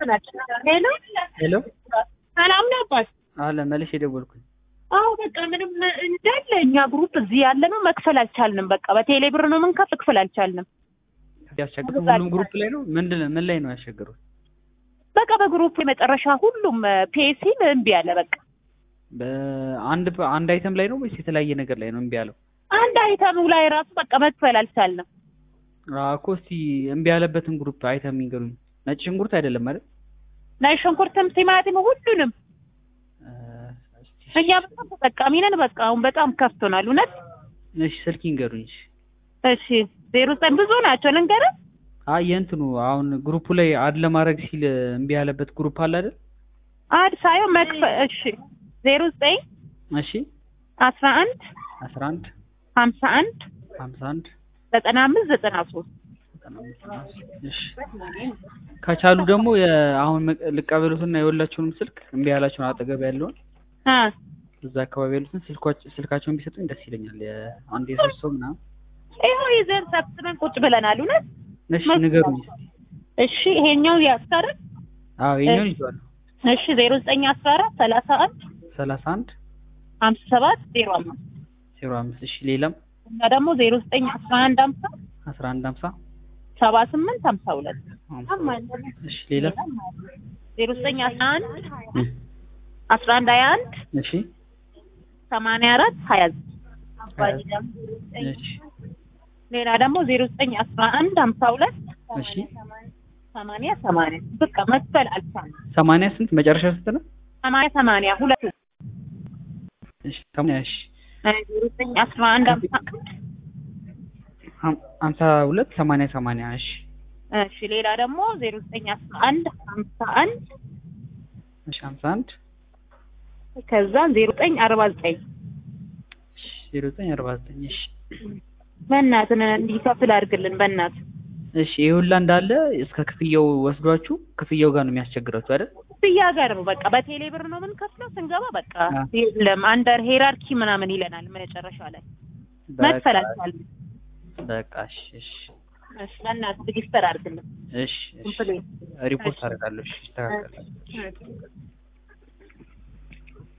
ሄሎ ሄሎ ሰላም ነው አባት? አለ መልሼ የደወልኩኝ። አዎ በቃ ምንም እንዳለ እኛ ግሩፕ እዚህ ያለ ነው መክፈል አልቻልንም። በቃ በቴሌ ብር ነው የምንከፍል መክፈል አልቻልንም። ያስቸግሩት ሁሉም ግሩፕ ላይ ነው። ምንድን ምን ላይ ነው ያስቸግሩት? በቃ በግሩፕ የመጨረሻ ሁሉም ፔሲል እምቢ አለ። በቃ በአንድ አንድ አይተም ላይ ነው ወይስ የተለያየ ነገር ላይ ነው እምቢ ያለው? አንድ አይተሙ ላይ ራሱ በቃ መክፈል አልቻልንም። አዎ እኮ እስቲ እምቢ ያለበትን ግሩፕ አይተም ይንገሩኝ። ነጭ ሽንኩርት አይደለም አይደል? ናይ ሽንኩርትም ቲማቲም ሁሉንም እኛ በጣም ተጠቃሚ ነን። በቃ አሁን በጣም ከፍቶናል። እውነት እሺ ስልክ ይንገሩኝ። እሺ ዜሮ ዘጠኝ ብዙ ናቸው ልንገርህ። አይ የእንትኑ አሁን ግሩፑ ላይ አድ ለማድረግ ሲል እምቢ ያለበት ግሩፕ አለ አይደል? አድ ሳይሆን መክፈል እሺ ዜሮ ዘጠኝ እሺ አስራ አንድ አስራ አንድ ሀምሳ አንድ ሀምሳ አንድ ዘጠና አምስት ዘጠና ሶስት እሺ ከቻሉ ደግሞ የ- አሁን መ- ልቀበሉትና የሁላችሁንም ስልክ እምቢ ያላችሁን አጠገብ ያለውን አ እዛ አካባቢ ያሉትን ስልኳች- ስልካቸውን ቢሰጡኝ ደስ ይለኛል። የአንድ የሶስት ሰው ምናምን። ይኸው ይዘን ሰብስበን ቁጭ ብለናል። እውነት እሺ ንገሩኝ እስኪ። እሺ ይሄኛው ያስታርቅ አዎ የኛውን ይዤዋለሁ። እሺ ዜሮ ዘጠኝ አስራ አራት ሰላሳ አንድ ሰላሳ አንድ ሀምሳ ሰባት ዜሮ አምስት ዜሮ አምስት እሺ ሌላም እና ደግሞ ዜሮ ዘጠኝ አስራ አንድ ሀምሳ አስራ አንድ ሀምሳ ሰባ ስምንት ሀምሳ ሁለት እሺ ሌላ ዜሮ ዘጠኝ አስራ አንድ አስራ አንድ ሀያ አንድ እሺ ሰማንያ አራት ሀያ እሺ ሌላ ደግሞ ዜሮ ዘጠኝ አስራ አንድ ሀምሳ ሁለት እሺ ሰማንያ ሰማንያ በቃ መክፈል አልቻልንም። ሰማንያ ስንት መጨረሻ ስንት ነው? ሰማንያ ሰማንያ ሁለት እሺ ሰማንያ እሺ ዜሮ ዘጠኝ አስራ አንድ ሀምሳ አንድ ሀም- ሀምሳ ሁለት ሰማንያ ሰማንያ እሺ እሺ ሌላ ደግሞ ዜሮ ዘጠኝ አስራ አንድ ሀምሳ አንድ እሺ ሀምሳ አንድ ከዛ ዜሮ ዘጠኝ አርባ ዘጠኝ እሺ ዜሮ ዘጠኝ አርባ ዘጠኝ እሺ በእናትህ እንዲከፍል አድርግልን በእናትህ እሺ ይህ ሁላ እንዳለ እስከ ክፍያው ወስዷችሁ ክፍያው ጋር ነው የሚያስቸግራችሁ አይደል? ክፍያ ጋር ነው በቃ በቴሌ ብር ነው የምንከፍለው ስንገባ በቃ አ። የለም አንደር ሄራርኪ ምናምን ይለናል መጨረሻ ላይ መክፈል አልቻልንም በቃ እሺ እሺ እሺ በእናትህ ሬጂስተር አድርግልን እሺ እሺ ኮምፕሌት ሪፖርት አደርጋለሁ። እሺ ይስተካከላል። እሺ